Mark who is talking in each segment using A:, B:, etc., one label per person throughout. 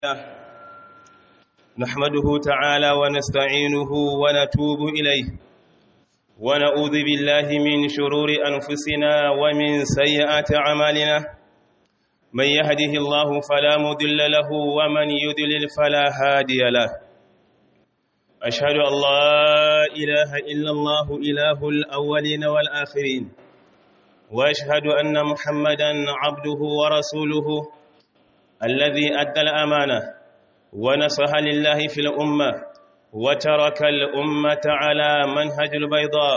A: نحمده تعالى ونستعينه ونتوب إليه ونعوذ بالله من شرور أنفسنا ومن سيئات أعمالنا من يهده الله فلا مضل له ومن يضلل فلا هادي له أشهد أن لا إله إلا الله إله الأولين والآخرين وأشهد أن محمدا عبده ورسوله الذي أدى الأمانة ونصح لله في الأمة وترك الأمة على منهج البيضاء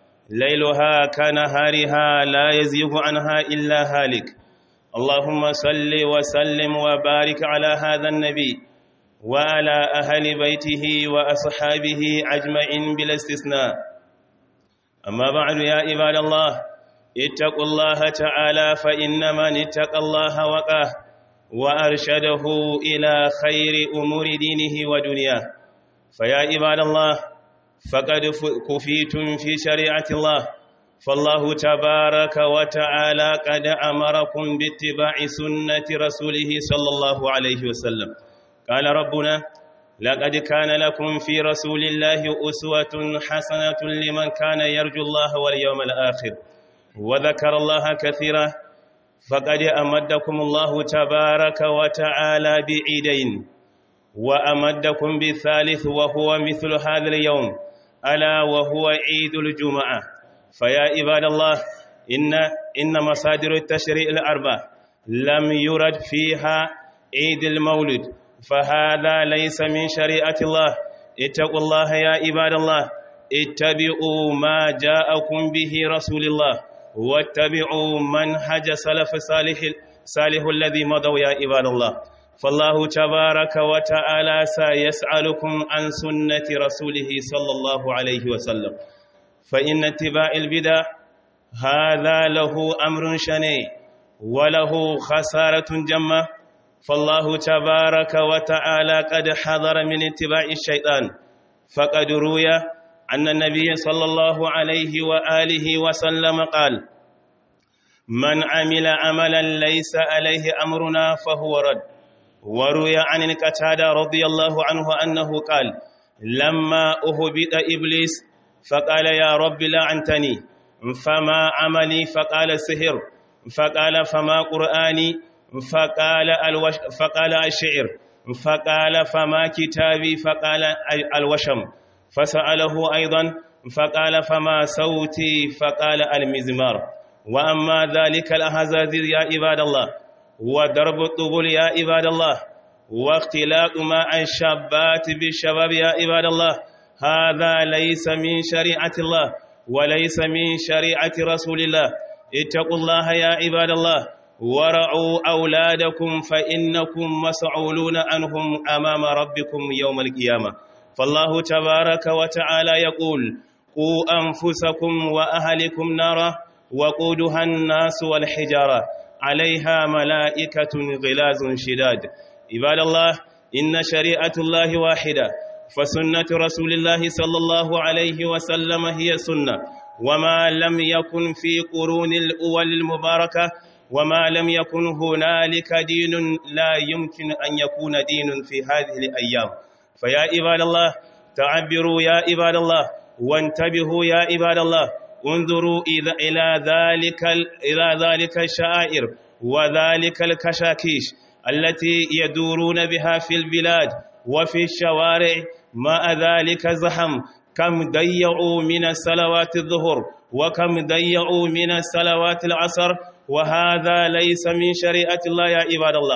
A: ليلها كنهارها لا يزيغ عنها إلا هالك اللهم صل وسلم وبارك على هذا النبي وعلى أهل بيته وأصحابه أجمعين بلا استثناء أما بعد يا عباد الله اتقوا الله تعالى فإن من اتقى الله وقاه وأرشده إلى خير أمور دينه ودنياه فيا عباد الله فقد كفيتم في شريعة الله فالله تبارك وتعالى قد أمركم باتباع سنة رسوله صلى الله عليه وسلم قال ربنا لقد كان لكم في رسول الله أسوة حسنة لمن كان يرجو الله واليوم الآخر وذكر الله كثيرا فقد أمدكم الله تبارك وتعالى بعيدين وأمدكم بالثالث وهو مثل هذا اليوم ألا وهو عيد الجمعة فيا عباد الله إن إن مصادر التشريع الأربع لم يرد فيها عيد المولد فهذا ليس من شريعة الله اتقوا الله يا عباد الله اتبعوا ما جاءكم به رسول الله واتبعوا منهج سلف صالح صالح الذي مضوا يا عباد الله فالله تبارك وتعالى سيسألكم عن سنة رسوله صلى الله عليه وسلم فإن اتباع البدع هذا له أمر شنيع وله خسارة جمة فالله تبارك وتعالى قد حذر من اتباع الشيطان فقد روي أن النبي صلى الله عليه وآله وسلم قال من عمل عملا ليس عليه أمرنا فهو رد وروي عن القتادة رضي الله عنه أنه قال لما أهبط إبليس فقال يا رب لعنتني فما عملي فقال سهر فقال فما قرآني فقال, الوش فقال الشعر فقال فما كتابي فقال الوشم فسأله أيضا فقال فما صوتي فقال المزمار وأما ذلك الأهزازير يا عباد الله وضرب الطبول يا عباد الله واختلاق مع الشابات بالشباب يا عباد الله هذا ليس من شريعة الله وليس من شريعة رسول الله اتقوا الله يا عباد الله ورعوا أولادكم فإنكم مسعولون عنهم أمام ربكم يوم القيامة فالله تبارك وتعالى يقول قوا أنفسكم وأهلكم نارا وقودها الناس والحجارة عليها ملائكة غلاز شداد عباد الله إن شريعة الله واحدة فسنة رسول الله صلى الله عليه وسلم هي سنة وما لم يكن في قرون الأول المباركة وما لم يكن هنالك دين لا يمكن أن يكون دين في هذه الأيام فيا عباد الله تعبروا يا عباد الله وانتبهوا يا عباد الله انظروا إلى ذلك إلى ذلك الشعائر وذلك الكشاكيش التي يدورون بها في البلاد وفي الشوارع مع ذلك زحم كم ضيعوا من الصلوات الظهر وكم ضيعوا من الصلوات العصر وهذا ليس من شريعة الله يا عباد الله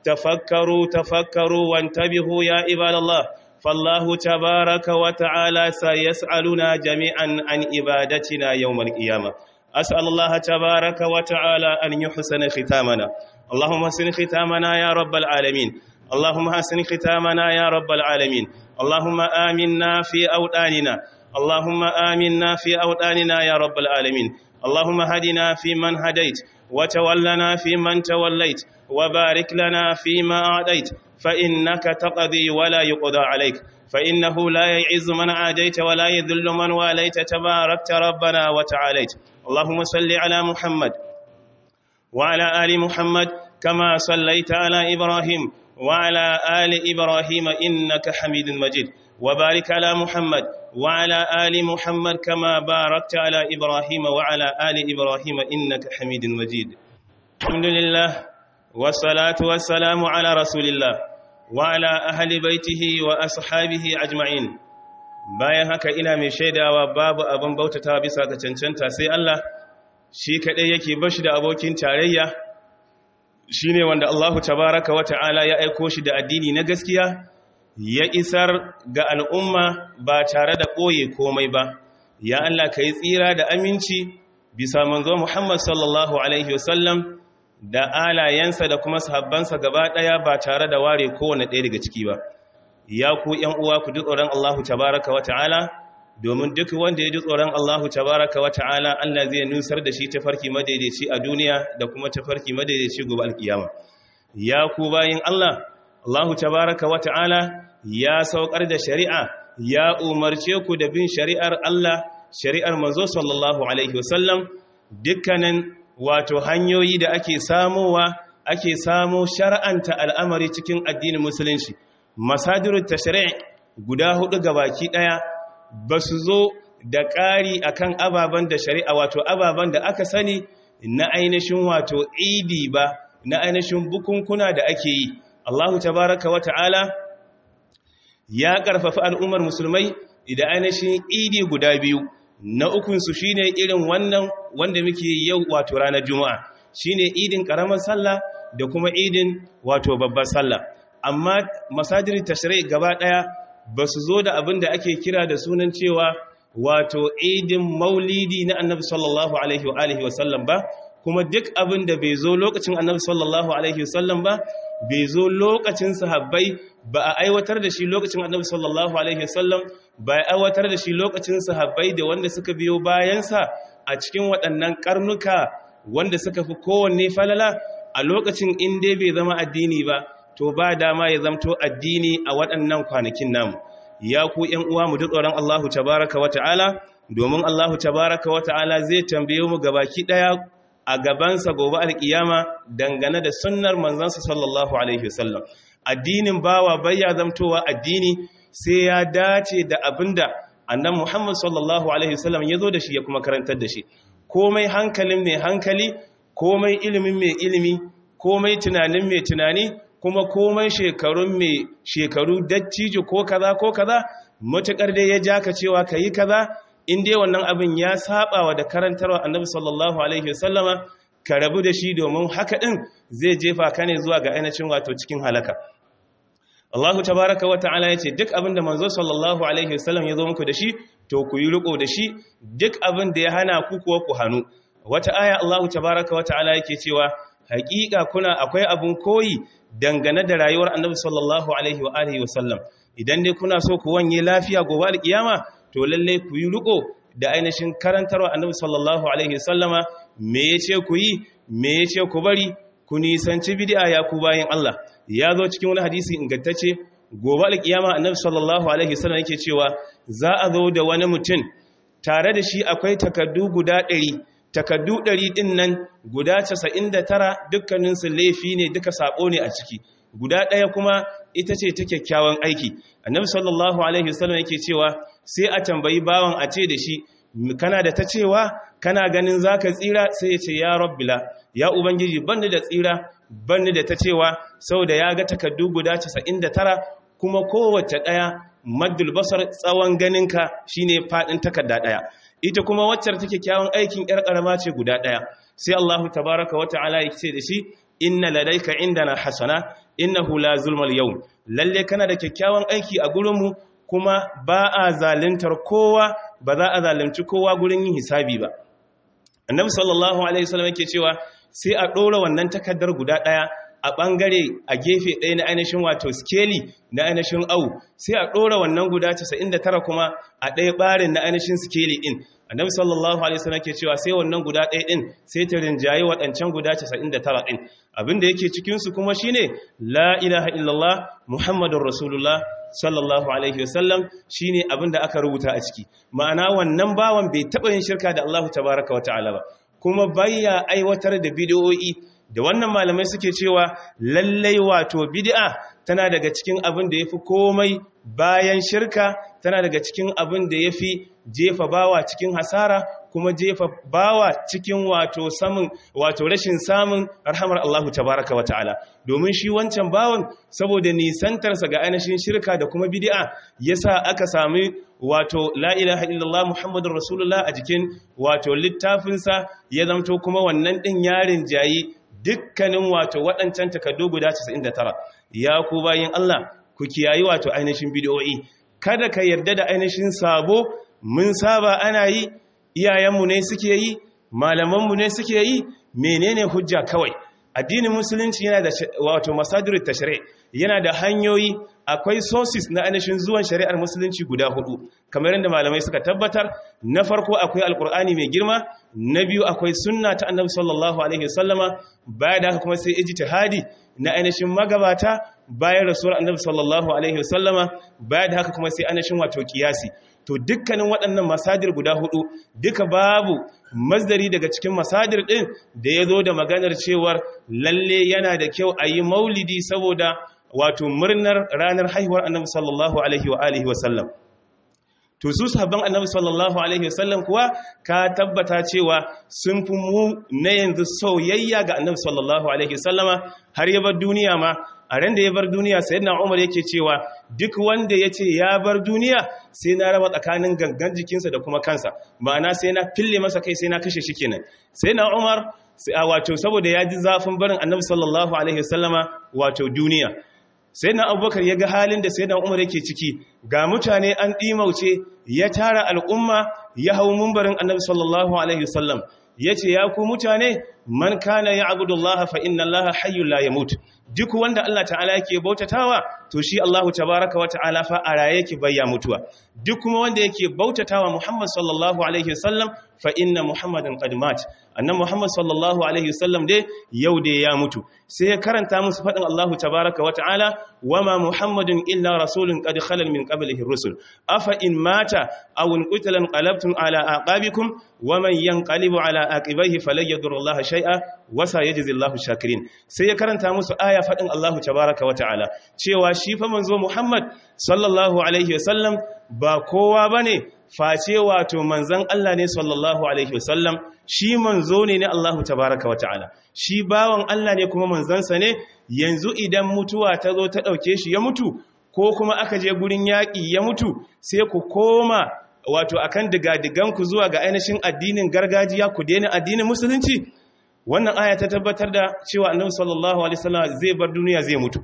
A: تفكروا تفكروا وانتبهوا يا عباد الله فالله تبارك وتعالى سيسألنا جميعا عن عبادتنا يوم القيامة أسأل الله تبارك وتعالى أن يحسن ختامنا اللهم حسن ختامنا يا رب العالمين اللهم حسن ختامنا يا رب العالمين اللهم آمنا في أوطاننا اللهم آمنا في أوطاننا يا رب العالمين اللهم هدنا في من هديت وتولنا في من توليت وبارك لنا فيما أعطيت فإنك تقضي ولا يقضى عليك فإنه لا يعز من عاديت ولا يذل من واليت تباركت ربنا وتعاليت اللهم صل على محمد وعلى آل محمد كما صليت على إبراهيم وعلى آل إبراهيم إنك حميد مجيد وبارك على محمد وعلى آل محمد كما باركت على إبراهيم وعلى آل إبراهيم إنك حميد مجيد الحمد لله والصلاة والسلام على رسول الله وعلى أهل بيته وأصحابه أجمعين bayan haka ina mai shaidawa babu abin bautata bisa ga cancanta sai Allah shi kaɗai yake bashi da abokin tarayya shi ne wanda Allahu tabaraka wa ta'ala ya aiko shi da addini na gaskiya ya isar ga al'umma ba tare da ɓoye komai ba ya Allah ka yi tsira da aminci bisa manzo Muhammad sallallahu Alaihi wasallam da alayensa da kuma sahabbansa gaba ɗaya ba tare da ware kowane ɗaya daga ciki ba ya ku ‘yan uwa ku ji tsoron Allahu tabaraka wa ta'ala domin duk wanda ya ji tsoron Allahu tabaraka wa ta'ala Allah zai nusar da shi tafarki madaidaici a duniya da kuma tafarki madaidaici gobe alkiyama ya ku bayin Allah Allahu tabaraka wa ta'ala ya saukar da shari'a ya umarce ku da bin shari'ar Allah shari'ar manzo sallallahu alaihi wasallam dukkanin wato hanyoyi da ake samowa ake samo shar'anta al'amari cikin addinin musulunci masadirut tashri' guda hudu gabaki daya ba su zo da ƙari akan ababen da shari'a wato ababen da aka sani na ainihin wato idi ba na ainihin bukunkuna da ake yi Allahu tabaraka wa ta'ala ya ƙarfafi al'ummar musulmai da ainihin idi guda biyu na ukunsu shi ne irin wannan wanda muke yau wato ranar juma'a shi ne idin ƙaramar sallah da kuma idin wato babbar sallah amma masajiri tashirai gaba ɗaya ba su zo da abin da ake kira da sunan cewa wato idin maulidi na annabi sallallahu alaihi wa alihi wasallam ba kuma duk abin da bai zo lokacin annabi sallallahu alaihi wasallam ba bai zo lokacin sahabbai ba a aiwatar da shi lokacin annabi sallallahu alaihi wasallam ba a aiwatar da shi lokacin sahabbai da wanda suka biyo bayansa a cikin waɗannan karnuka wanda suka fi kowanne falala a lokacin in dai bai zama addini ba to ba dama ya zamto addini a waɗannan kwanakin namu ya ku ƴan uwa mu tsoron Allahu tabaraka wa ta'ala domin Allahu tabaraka wa ta'ala zai tambaye mu gabaki ɗaya a gabansa gobe alkiyama dangane da sunnar manzansa sallallahu alaihi wasallam addinin bawa bayya zamtowa addini sai ya dace da abinda annan Muhammad sallallahu alaihi wasallam ya zo da shi ya kuma karantar da shi komai hankalin mai hankali komai ilimin mai ilimi komai tunanin mai tunani kuma komai shekarun mai shekaru dattijo ko kaza ko kaza matukar dai ya ja ka cewa kayi kaza in dai wannan abin ya saba wa da karantarwa annabi sallallahu alaihi wasallama ka rabu da shi domin haka din zai jefa ka ne zuwa ga ainihin wato cikin halaka Allahu tabaraka wa ta'ala yace duk abin da manzo sallallahu alaihi wasallam ya zo muku da shi to ku yi riko da shi duk abin da ya hana ku kuwa ku hanu wata aya Allahu tabaraka wa ta'ala yake cewa haƙiƙa kuna akwai abin koyi dangane da rayuwar annabi sallallahu alaihi wa alihi wasallam idan dai kuna so ku wanye lafiya gobe alkiyama to lalle ku yi riko da ainihin karantarwa annabi sallallahu alaihi sallama me yace ku yi me yace ku bari ku nisanci bid'a ya ku bayin Allah ya zo cikin wani hadisi ingantacce gobe alkiyama annabi sallallahu alaihi sallam yake cewa za a zo da wani mutum tare da shi akwai takaddu guda 100 takaddu 100 din nan guda 99 dukkanin su laifi ne duka sako ne a ciki guda ɗaya kuma ita ce ta kyakkyawan aiki annabi sallallahu alaihi wasallam yake cewa sai a tambayi bawan a ce da shi kana da ta cewa kana ganin zaka tsira sai ya ce ya rabbila ya ubangiji banni da tsira banni da ta cewa saboda ya ga takaddu guda 99 kuma kowace ɗaya maddul basar tsawon ganinka shine fadin takarda ɗaya ita kuma waccar take kyawun aikin yar karama ce guda ɗaya sai Allahu tabaraka wa ta'ala ya ce da shi inna ladaika indana hasana innahu la zulmal yawm lalle kana da kyakkyawan aiki a gurinmu kuma ba a zaluntar kowa ba za a zalunci kowa gurin yin hisabi ba annabi sallallahu alaihi wasallam yake cewa sai a dora wannan takaddar guda daya a bangare a gefe ɗaya na ainihin wato skeli na ainihin au sai a dora wannan guda 99 kuma a ɗaya barin na ainihin skeli din annabi sallallahu alaihi wasallam ke cewa sai wannan guda ɗaya din sai ta rinjayi waɗancan guda 99 din abinda yake cikin su kuma shine la ilaha illallah muhammadur rasulullah sallallahu alaihi wasallam shine abinda aka rubuta a ciki ma'ana wannan bawan bai taba yin shirka da Allah tabaaraka wataala ba kuma bayya aiwatar da bidiyoyi da wannan malamai suke cewa lallai wato bid'a tana daga cikin abin da yafi komai bayan shirka tana daga cikin abin da yafi jefa bawa cikin hasara kuma jefa bawa cikin wato samun wato rashin samun rahamar Allahu tabaraka wata'ala domin shi wancan bawan saboda nisantarsa ga ainihin shirka da kuma bid'a yasa aka sami wato la ilaha illallah muhammadur rasulullah a jikin wato littafinsa ya zamto kuma wannan din yarin jayi dukkanin wato waɗancan takardu guda 99 ya ku bayin Allah ku kiyayi wato ainihin bid'o'i kada ka yarda da ainihin sabo mun saba ana yi iyayenmu ne suke yi malamanmu ne suke yi menene hujja kawai addinin musulunci yana da wato masadir tashri yana da hanyoyi akwai sources na ainihin zuwan shari'ar musulunci guda hudu kamar yadda malamai suka tabbatar na farko akwai alkur'ani mai girma na biyu akwai sunna ta annabi sallallahu alaihi wasallama baya da haka kuma sai ijtihadi na ainihin magabata bayan rasuwar annabi sallallahu alaihi wasallama baya da haka kuma sai ainihin wato kiyasi to dukkanin waɗannan masadir guda hudu duka babu masdari daga cikin masadir ɗin da ya zo da maganar cewar lalle yana da kyau a yi maulidi saboda wato murnar ranar haihuwar annabi sallallahu alaihi wa alihi wa sallam to su sahabban annabi sallallahu alaihi wa sallam kuwa ka tabbata cewa sun fi mu na yanzu soyayya ga annabi sallallahu alaihi wa sallama har ya bar duniya ma a ran da ya bar duniya sayyidina Umar yake cewa duk wanda ya ce ya bar duniya sai na raba tsakanin gangan jikinsa da kuma kansa ma'ana sai na fille masa kai sai na kashe shi kenan sayyidina Umar wato saboda ya ji zafin barin Annabi sallallahu alaihi wasallama wato duniya sayyidina Abubakar ya ga halin da sayyidina Umar yake ciki ga mutane an dimauce ya tara al'umma ya hau mumbarin Annabi sallallahu alaihi wasallam yace ya ku mutane man kana ya'budullaha fa inna allaha hayyul la yamut duk wanda Allah ta'ala yake bautatawa to shi Allahu tabaaraka wa ta'ala fa a raye yake bayya mutuwa duk kuma wanda yake bautatawa Muhammad sallallahu alaihi wasallam fa inna Muhammadan qad mat annan Muhammad sallallahu alaihi wasallam dai yau dai ya mutu sai ya karanta musu fadin Allahu tabaaraka wa ta'ala wama Muhammadun illa rasulun qad khalal min qablihi rusul afa in mata aw qutila qalabtum ala aqabikum waman yanqalibu ala aqibaihi falan yadurrullaha shay'a wasa yajzillahu shakirin sai ya karanta musu aya fadin Allahu tabaaraka wa ta'ala cewa shi fa manzo Muhammad sallallahu alaihi wasallam ba kowa bane face wato manzon Allah ne sallallahu alaihi wasallam shi manzo ne na Allahu tabaaraka wa ta'ala shi bawan Allah ne kuma manzansa ne yanzu idan mutuwa ta zo ta dauke shi ya mutu ko kuma aka je gurin yaki ya mutu sai ku koma wato akan digadiganku zuwa ga ainihin addinin gargajiya ku daina addinin musulunci wannan aya ta tabbatar da cewa annabi sallallahu alaihi wasallam zai bar duniya zai mutu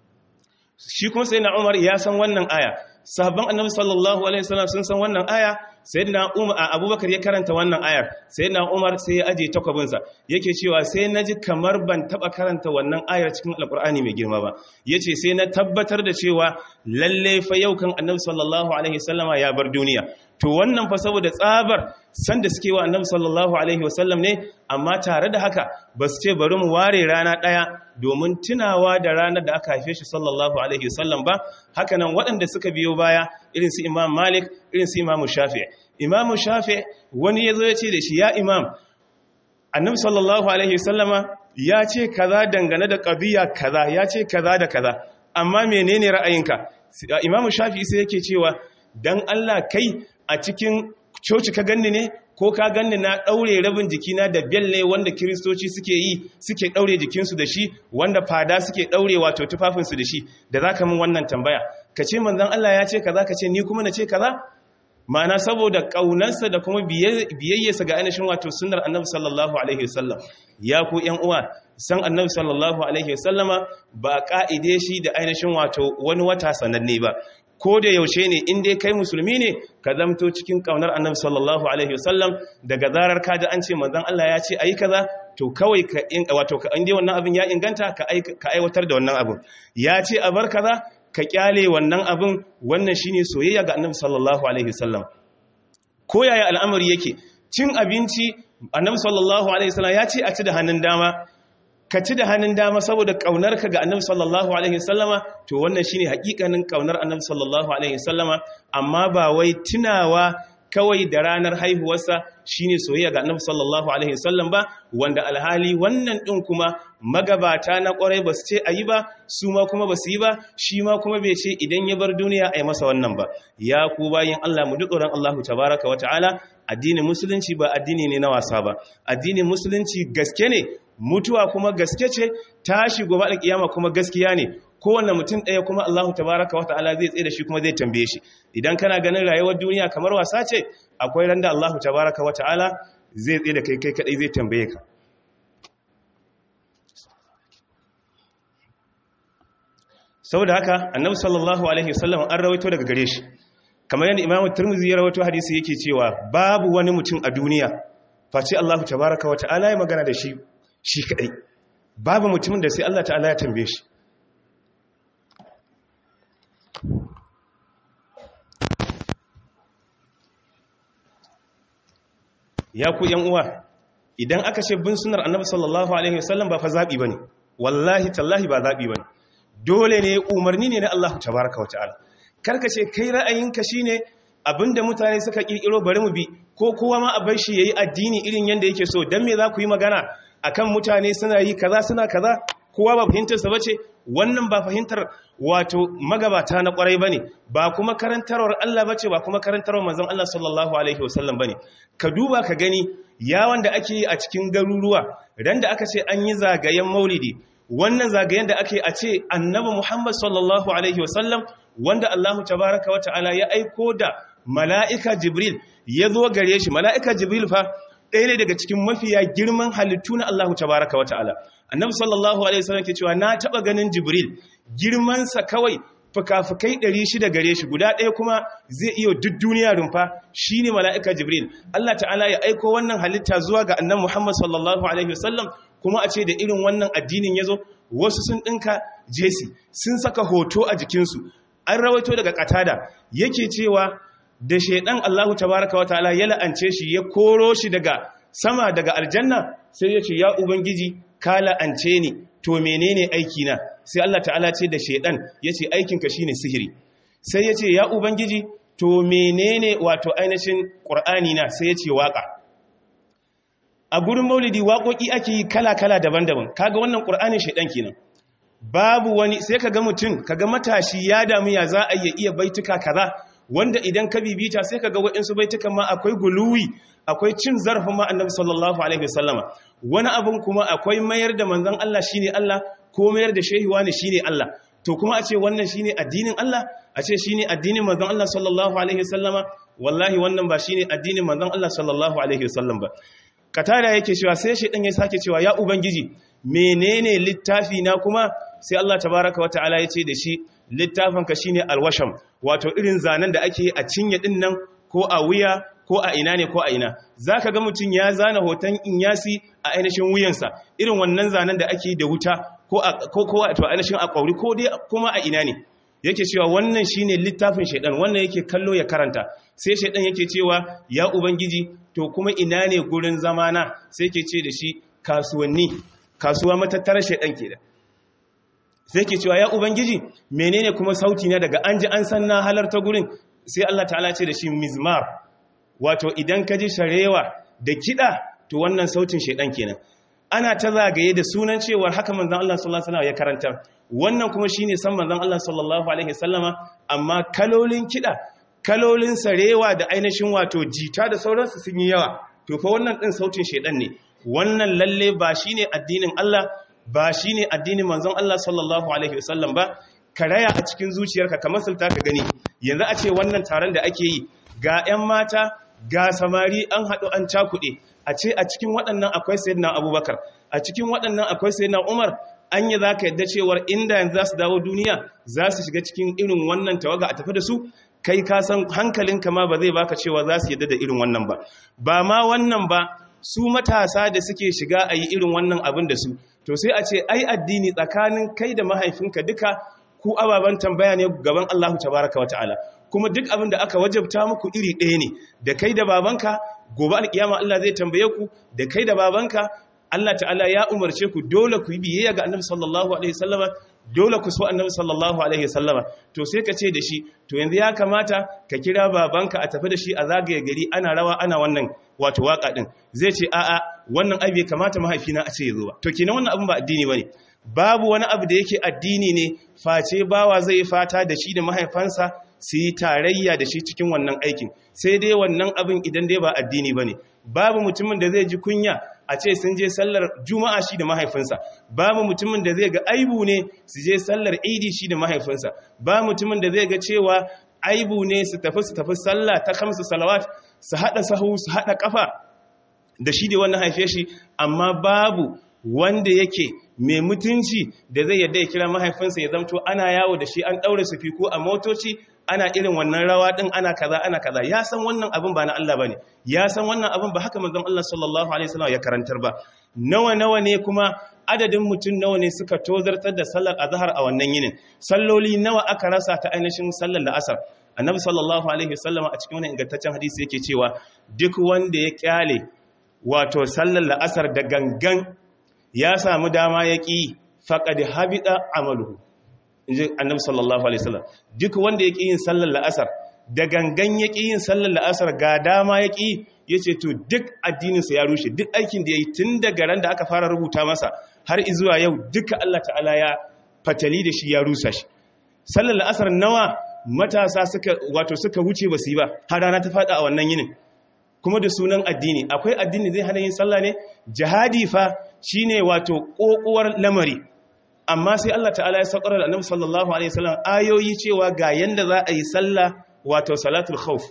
A: shi kuma sayyidina Umar ya san wannan aya sahabban annabi sallallahu alaihi wasallam sun san wannan aya sayyidina Umar Abubakar ya karanta wannan ayar sayyidina Umar sai ya aje takwabin sa yake cewa sai naji kamar ban taba karanta wannan ayar cikin alqur'ani mai girma ba yace sai na tabbatar da cewa lalle fa yau kan annabi sallallahu alaihi wasallama ya bar duniya to wannan fa saboda tsabar sanda suke wa annabi sallallahu alaihi wasallam ne amma tare da haka ba su ce bari mu ware rana ɗaya domin tunawa da ranar da aka haife shi sallallahu alaihi wasallam ba hakanan waɗanda suka biyo baya irin su imam malik irin su imam shafi imam shafi wani ya zo ya ce da shi ya imam annabi sallallahu alaihi wasallama ya ce kaza dangane da ƙabiya kaza ya ce kaza da kaza amma menene ra'ayinka imam shafi sai yake cewa dan Allah kai a cikin coci ka ganni ne ko ka ganni na ɗaure rabin jikina da belle wanda kiristoci suke yi suke ɗaure jikinsu da shi wanda fada suke ɗaure wato tufafinsu da shi da za ka min wannan tambaya ka ce manzan Allah ya ce kaza ka ce ni kuma na ce kaza ma'ana saboda ƙaunarsa da kuma biyayyarsa ga ainihin wato sunnar annabi sallallahu alaihi wasallam ya ku ƴan uwa san annabi sallallahu alaihi wasallama ba ka'ide shi da ainihin wato wani wata sananne ba ko da yaushe ne in dai kai musulmi ne ka zamto cikin kaunar annabi sallallahu alaihi wasallam daga zarar ka ji an ce manzon Allah ya ce ayi kaza to kawai ka wato ka inde wannan abin ya inganta ka ka aiwatar da wannan abin ya ce a bar kaza ka kyale wannan abin wannan shine soyayya ga annabi sallallahu alaihi wasallam ko yaya al'amari yake cin abinci annabi sallallahu alaihi wasallam ya ce a ci da hannun dama ka ci da hannun dama saboda ƙaunarka ga annabi sallallahu alaihi wasallama to wannan shine hakikanin ƙaunar annabi sallallahu alaihi wasallama amma ba wai tunawa kawai da ranar haihuwarsa shine soyayya ga annabi sallallahu alaihi wasallam ba wanda alhali wannan din kuma magabata na kwarai ba su ce ayi ba su ma kuma ba su yi ba shi ma kuma bai ce idan ya bar duniya ai masa wannan ba ya ku bayin Allah mu duk ran Allah tabaraka wa ta'ala addinin musulunci ba addini ne na wasa ba addinin musulunci gaske ne mutuwa kuma gaske ce tashi gobe alkiyama kuma gaskiya ne kowanne mutum ɗaya kuma Allah tabaraka wa ta'ala zai tsaye da shi kuma zai tambaye shi idan kana ganin rayuwar duniya kamar wasa ce akwai randa Allah tabaraka wa ta'ala zai tsaye da kai kai kadai zai tambaye ka saboda haka annabi sallallahu alaihi wasallam an rawaito daga gare shi kamar yadda imamu turmuzi ya rawaito hadisi yake cewa babu wani mutum a duniya face Allah tabaraka wa ta'ala ya magana da shi shi kadai babu mutumin da sai Allah ta'ala ya tambaye shi ya ku yan uwa idan aka ce bin sunar annabi sallallahu alaihi wasallam ba fa zabi bane wallahi tallahi ba zabi bane dole ne umarni ne na Allah tabaraka wa ta'ala karka ce kai ra'ayinka shine abinda mutane suka kirkiro bari mu bi ko kowa ma a bar shi yayi addini irin yanda yake so dan me za ku yi magana akan mutane suna yi kaza suna kaza kowa ba fahimtar sa bace wannan ba fahimtar wato magabata na kwarai bane ba kuma karantarwar Allah bace ba kuma karantarwar manzon Allah sallallahu alaihi wasallam bane ka duba ka gani yawon da ake yi a cikin garuruwa ran da aka ce an yi zagayen maulidi wannan zagayen da ake a ce annabi Muhammad sallallahu alaihi wasallam wanda Allah tabaraka wa ta'ala ya aiko da mala'ika Jibril ya zo gare shi mala'ika Jibril fa ɗaya ne daga cikin mafiya girman halittu na Allah tabaraka wa ta'ala annabi sallallahu alaihi wasallam ke cewa na taba ganin Jibril girmansa kawai fuka-fukai 600 gare shi guda ɗaya kuma zai iya duk duniya rumfa shine mala'ika Jibril Allah ta'ala ya aiko wannan halitta zuwa ga annabi Muhammad sallallahu alaihi wasallam kuma a ce da irin wannan addinin ya zo wasu sun ɗinka jesi sun saka hoto a jikinsu an rawaito daga katada yake cewa da shaidan Allahu tabaraka wa ta'ala ya la'ance shi ya koro shi daga sama daga aljanna sai ya ce ya ubangiji ka la'ance ni to menene aiki na sai Allah ta'ala ce da shaidan ya ce aikinka shine sihiri sai ya ce ya ubangiji to menene wato ainihin qur'ani na sai ya ce waka a gurin maulidi waƙoƙi ake yi kala-kala daban-daban kaga wannan ƙur'anin shaidan kenan babu wani sai kaga mutum kaga matashi ya damu ya za a iya baituka kaza wanda idan ka bibita sai kaga waɗansu baitukan ma akwai guluwi akwai cin zarafin ma annabi sallallahu alaihi wasallama wani abun kuma akwai mayar da manzon Allah shine Allah ko mayar da shehi wani shine Allah to kuma a ce wannan shine addinin Allah a ce shine addinin manzon Allah sallallahu alaihi wasallama wallahi wannan ba shine addinin manzon Allah sallallahu alaihi wasallam ba katada yake cewa sai shi ɗan ya sake cewa ya ubangiji menene littafi na kuma sai Allah tabaraka wata'ala ya ce da shi littafinka shine alwasham wato irin zanen da ake a cinye din nan ko a wuya ko a ina ne ko a ina zaka ga mutum ya zana hoton inyasi a ainihin wuyansa irin wannan zanen da ake da wuta ko ko ko wato ainihin a kauri ko dai kuma a ina ne yake cewa wannan shine littafin shaidan wannan yake kallo ya karanta sai shaidan yake cewa ya ubangiji to kuma ina ne gurin zamana sai ke ce da shi kasuwanni kasuwa matattarar shaidan ke da sai ke cewa ya ubangiji menene kuma sauti na daga an ji an san na halarta gurin sai Allah ta'ala ce da shi mizmar wato idan ka ji sharewa da kiɗa to wannan sautin shaidan kenan ana ta zagaye da sunan cewar haka manzon Allah sallallahu alaihi wasallam ya karanta wannan kuma shine san manzon Allah sallallahu alaihi wasallama amma kalolin kida kalolin sarewa da ainihin wato jita da sauransu sun yi yawa to fa wannan din sautin shedan ne wannan lalle ba shine addinin Allah ba shine addinin manzon Allah sallallahu alaihi wasallam ba karaya a cikin zuciyarka ka masulta ka gani yanzu a ce wannan taron da ake yi ga 'yan mata ga samari an haɗu an cakuɗe a ce a cikin waɗannan akwai sayyidina abubakar a cikin waɗannan akwai sayyidina umar an yi za ka yadda cewar inda yanzu za su dawo duniya za su shiga cikin irin wannan tawaga a tafi da su kai ka san hankalinka ma ba zai baka cewa za su yadda da irin wannan ba ba ma wannan ba su matasa da suke shiga a yi irin wannan abin da su to sai a ce ai addini tsakanin kai da mahaifinka duka ku ababen tambaya ne gaban Allahu tabaraka wa ta'ala kuma duk abin da aka wajabta muku iri ɗaya ne da kai da babanka gobe alkiyama Allah zai tambaye ku da kai da babanka Allah ta'ala ya umarce ku dole ku yi biyayya ga Annabi sallallahu alaihi wasallama dole ku so annabi sallallahu alaihi wasallama to sai ka ce da shi to yanzu ya kamata ka kira babanka a tafi da shi a zagaye gari ana rawa ana wannan wato waka din zai ce a'a wannan abu bai kamata mahaifina a ce ya zo ba to kenan wannan abin ba addini bane babu wani abu da yake addini ne face bawa zai fata da shi da mahaifansa su yi tarayya da shi cikin wannan aikin sai dai wannan abin idan dai ba addini bane babu mutumin da zai ji kunya a ce sun je sallar juma'a shi da mahaifinsa babu mutumin da zai ga aibu ne su je sallar idi shi da mahaifinsa ba mutumin da zai ga cewa aibu ne su tafi su tafi sallah ta kamsu salawat su haɗa sahu su haɗa ƙafa da shi da wannan haife shi amma babu wanda yake mai mutunci da zai yadda ya kira mahaifinsa ya zamto ana yawo da shi an ɗaure su fiko a motoci ana irin wannan rawa din ana kaza ana kaza ya san wannan abin ba na Allah bane ya san wannan abin ba haka manzon Allah sallallahu alaihi wasallam ya karantar ba nawa nawa ne kuma adadin mutum nawa ne suka tozartar da sallar azhar a wannan yinin salloli nawa aka rasa ta ainihin sallar la'asar annabi sallallahu alaihi wasallam a cikin wannan ingantaccen hadisi yake cewa duk wanda ya kyale wato sallar la'asar da gangan ya samu dama ya ki faqad habita amaluhu inji annabi sallallahu alaihi wasallam duk wanda yake yin sallar la'asar da gangan yake yin sallar la'asar ga dama yake yace to duk addinin sa ya rushe duk aikin da yayi tun daga ran da aka fara rubuta masa har zuwa yau duka Allah ta'ala ya fatali da shi ya rusa shi sallar la'asar nawa matasa suka wato suka wuce basu yi ba har rana ta fada a wannan yinin kuma da sunan addini akwai addini zai hana yin sallah ne jihadi fa shine wato kokuwar lamari amma sai Allah ta'ala ya saukar da annabi sallallahu alaihi wasallam ayoyi cewa ga yanda za a yi sallah wato salatul khawf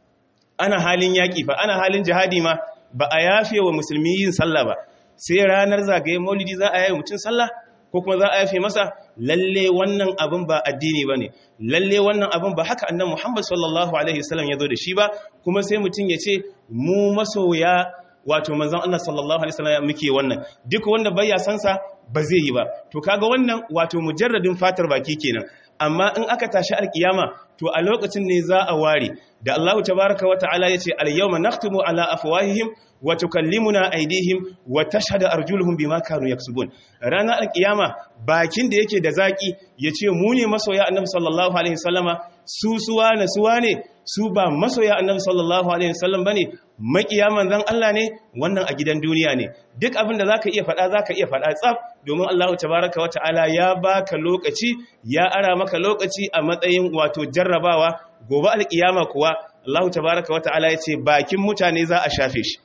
A: ana halin yaki fa ana halin jihadi ma ba a yafe wa musulmi yin sallah ba sai ranar zagaye maulidi za a yi mutum sallah ko kuma za a yafe masa lalle wannan abin ba addini bane lalle wannan abin ba haka annabi Muhammad sallallahu alaihi wasallam ya zo da shi ba kuma sai mutum ya ce mu masoya wato manzon Allah sallallahu alaihi wasallam muke wannan duk wanda bai san sa ba zai yi ba to kaga wannan wato mujarradin fatar baki kenan amma in aka tashi alkiyama to a lokacin ne za a ware da Allah tabaaraka wa ta'ala yace al-yawma nakhtimu ala afwahihim wa tukallimuna aydihim wa tashhadu arjuluhum bima kanu yaksubun ranar alkiyama bakin da yake da zaki yace mu ne masoya annabi sallallahu alaihi wasallama su suwa na suwa ne su ba masoya annabi sallallahu alaihi wasallam bane makiya manzon Allah ne wannan a gidan duniya ne duk abin da zaka iya faɗa zaka iya faɗa tsaf domin Allah tabaaraka wata'ala ya baka lokaci ya ara maka lokaci a matsayin wato jarrabawa gobe alkiyama kuwa Allah tabaaraka wata'ala ya ce bakin mutane za a shafe shi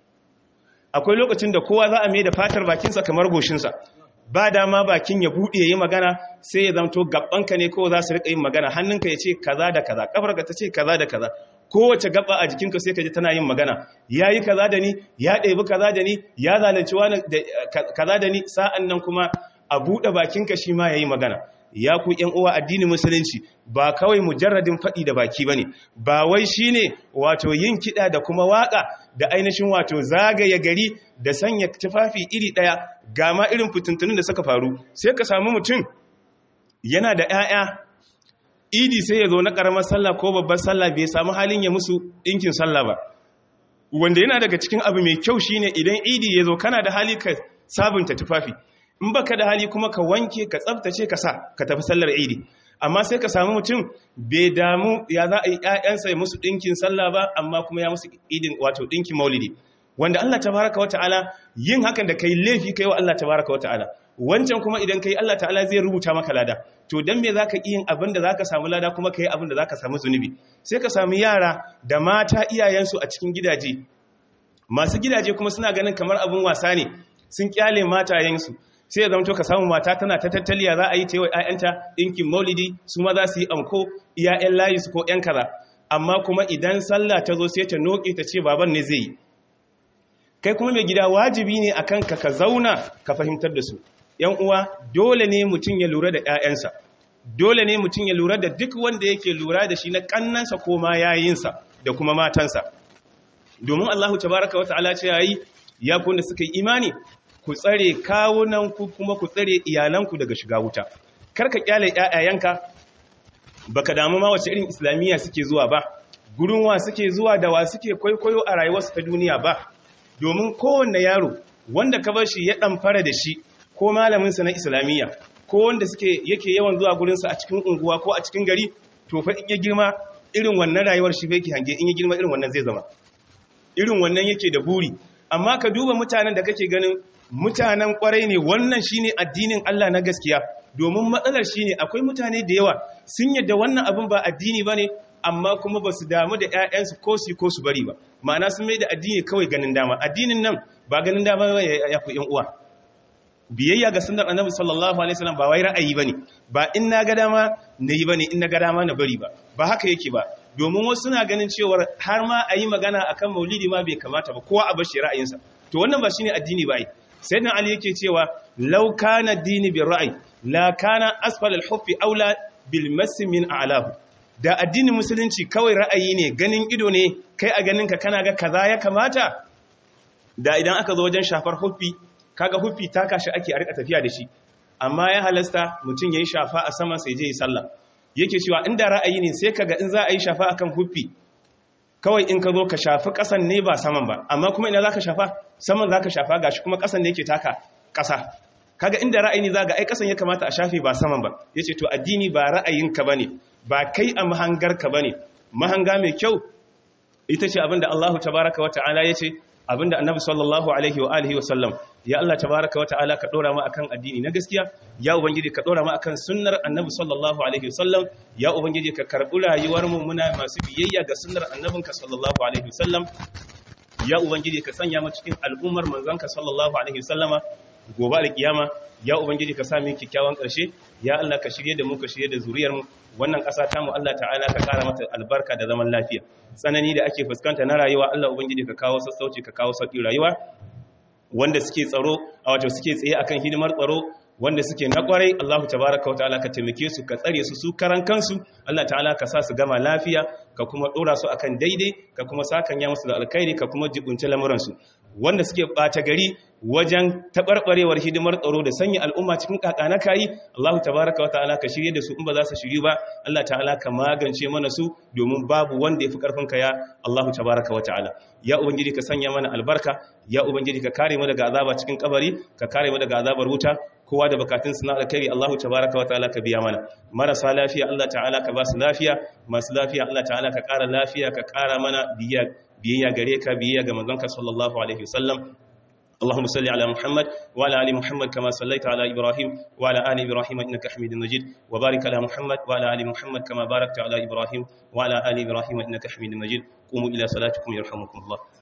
A: akwai lokacin da kowa za a mai da fatar bakinsa kamar goshinsa ba dama bakin ya buɗe ya yi magana sai ya zamto gabanka ne kowa za su riƙa yin magana hannunka ya ce kaza da kaza ƙafarka ta ce kaza da kaza kowace gaba a jikinka sai ka ji tana yin magana ya yi kaza da ni ya ɗebi kaza da ni ya zalunci wani kaza da ni sa'an nan kuma a buɗe bakinka shi ma ya yi magana ya ku ‘yan uwa addinin musulunci ba kawai mujarradin faɗi da baki ba ne ba wai shi ne wato yin kiɗa da kuma waƙa da ainihin wato zagaye gari da sanya tufafi iri ɗaya ga ma irin fitintunin da suka faru sai ka samu mutum yana da ‘ya'ya idi sai ya zo na ƙaramar sallah ko babbar sallah bai samu halin ya musu ɗinkin sallah ba wanda yana daga cikin abu mai kyau shine idan idi ya zo kana da hali ka sabunta tufafi in baka da hali kuma ka wanke ka tsaftace ka sa ka tafi sallar idi amma sai ka samu mutum bai damu ya za a yi ƴaƴansa ya musu ɗinkin sallah ba amma kuma ya musu idin wato ɗinkin maulidi wanda Allah tabaraka wa ta'ala yin hakan da kai laifi kai wa Allah tabaraka wa ta'ala wancan kuma idan kai Allah ta'ala zai rubuta maka lada to dan me zaka yi yin abin da zaka samu lada kuma kai abin da zaka samu zunubi sai ka samu yara da mata iyayensu a cikin gidaje masu gidaje kuma suna ganin kamar abin wasa ne sun kyale matayensu sai ya zama to ka samu mata tana ta tattaliya za a yi tewa ‘ya'yanta ɗinkin maulidi su ma za su yi amko ‘ya'yan layi su ko ‘yan kaza amma kuma idan sallah ta zo sai ta noƙe ta ce baban ne zai yi kai kuma mai gida wajibi ne akan ka ka zauna ka fahimtar da su ‘yan uwa dole ne mutum ya lura da ‘ya'yansa dole ne mutum ya lura da duk wanda yake lura da shi na ƙannansa ko ma yayinsa da kuma matansa domin Allahu tabaraka wa ta'ala ce yayi ya kun da suka yi imani ku tsare kawunanku kuma ku tsare iyalanku daga shiga wuta kar ka kyale ƴaƴayenka baka damu ma wace irin islamiyya suke zuwa ba gurin wa suke zuwa da wa suke kwaikwayo a rayuwarsu ta duniya ba domin kowanne yaro wanda ka bar shi ya dan fara da shi ko malaminsa na islamiyya ko wanda suke yake yawan zuwa gurinsa a cikin unguwa ko a cikin gari to fa in ya girma irin wannan rayuwar shi yake hange in ya girma irin wannan zai zama irin wannan yake da buri amma ka duba mutanen da kake ganin mutanen kwarai ne wannan shine addinin Allah na gaskiya domin matsalar shine akwai mutane da yawa sun yadda wannan abin ba addini bane amma kuma ba su damu da ƴaƴansu ko su ko su bari ba ma'ana sun mai da addini kawai ganin dama addinin nan ba ganin dama ba ya ku ƴan uwa biyayya ga sunnar annabi sallallahu alaihi wasallam ba wai ra'ayi bane ba in na ga dama nayi bane in na ga dama na bari ba ba haka yake ba domin wasu suna ganin cewa har ma a yi magana akan maulidi ma bai kamata ba kowa a bashi ra'ayinsa to wannan ba shine addini ba ai sayyidina ali yake cewa law kana dini bi ra'ayi la kana asfal al-huffi aula bil mass min a'lahu da addinin musulunci kawai ra'ayi ne ganin ido ne kai a ganin ka kana ga kaza ya kamata da idan aka zo wajen shafar huffi kaga huffi ta kashi ake a rika tafiya da shi amma ya halasta mutum yayi shafa a saman sai je yi sallah yake cewa inda ra'ayi ne sai kaga in za a yi shafa akan huffi kawai in ka zo ka shafi kasan ne ba saman ba amma kuma ina zaka shafa saman zaka shafa gashi kuma kasan ne yake taka kasa kaga inda ra'ayi ne zaga ai kasan ya kamata a shafe ba saman ba yace to addini ba ra'ayinka bane ba kai a mahangarka bane mahanga mai kyau ita ce abinda Allahu tabaaraka wa ta'ala yace abinda annabi sallallahu alaihi wa alihi wasallam ya Allah tabaraka wa ta'ala ka dora mu akan addini na gaskiya ya ubangiji ka dora mu akan sunnar annabi sallallahu alaihi wasallam ya ubangiji ka karbi rayuwar mu muna masu biyayya ga sunnar annabinka sallallahu alaihi wasallam ya ubangiji ka sanya mu cikin al'ummar manzanka sallallahu alaihi wasallama gobe alkiyama ya ubangiji ka sa mu kikkiawan karshe ya Allah ka shirye da mu ka shirye da zuriyar mu wannan ƙasa ta mu Allah ta'ala ka kara mata albarka da zaman lafiya tsanani da ake fuskanta na rayuwa Allah ubangiji ka kawo sassauci ka kawo sauki rayuwa wanda suke tsaro a wato suke tsaye akan hidimar tsaro wanda suke na kwarai Allahu tabaraka wa ta'ala ka taimake su ka tsare su su karan kansu Allah ta'ala ka sa su gama lafiya ka kuma dora su akan daidai ka kuma sakanya musu da alkhairi ka kuma jibunci lamuran su wanda suke bata gari wajen tabarbarewar hidimar tsaro da sanya al'umma cikin kakana kayi Allahu tabaraka wa ta'ala ka shirye da su in ba za su shiryu ba Allah ta'ala ka magance mana su domin babu wanda yafi karfin ka ya Allahu tabaraka wa ta'ala ya ubangiji ka sanya mana albarka ya ubangiji ka kare mu daga azaba cikin kabari ka kare mu daga azabar wuta kowa da bukatun su na alkhairi Allahu tabaraka wa ta'ala ka biya mana marasa lafiya Allah ta'ala ka ba su lafiya masu lafiya Allah ta'ala ka kara lafiya ka kara mana biyayya gare ka biyayya ga manzonka sallallahu alaihi wasallam اللهم صل على محمد وعلى ال محمد كما صليت على ابراهيم وعلى ال ابراهيم انك حميد مجيد وبارك على محمد وعلى ال محمد كما باركت على ابراهيم وعلى ال ابراهيم انك حميد مجيد قوموا الى صلاتكم يرحمكم الله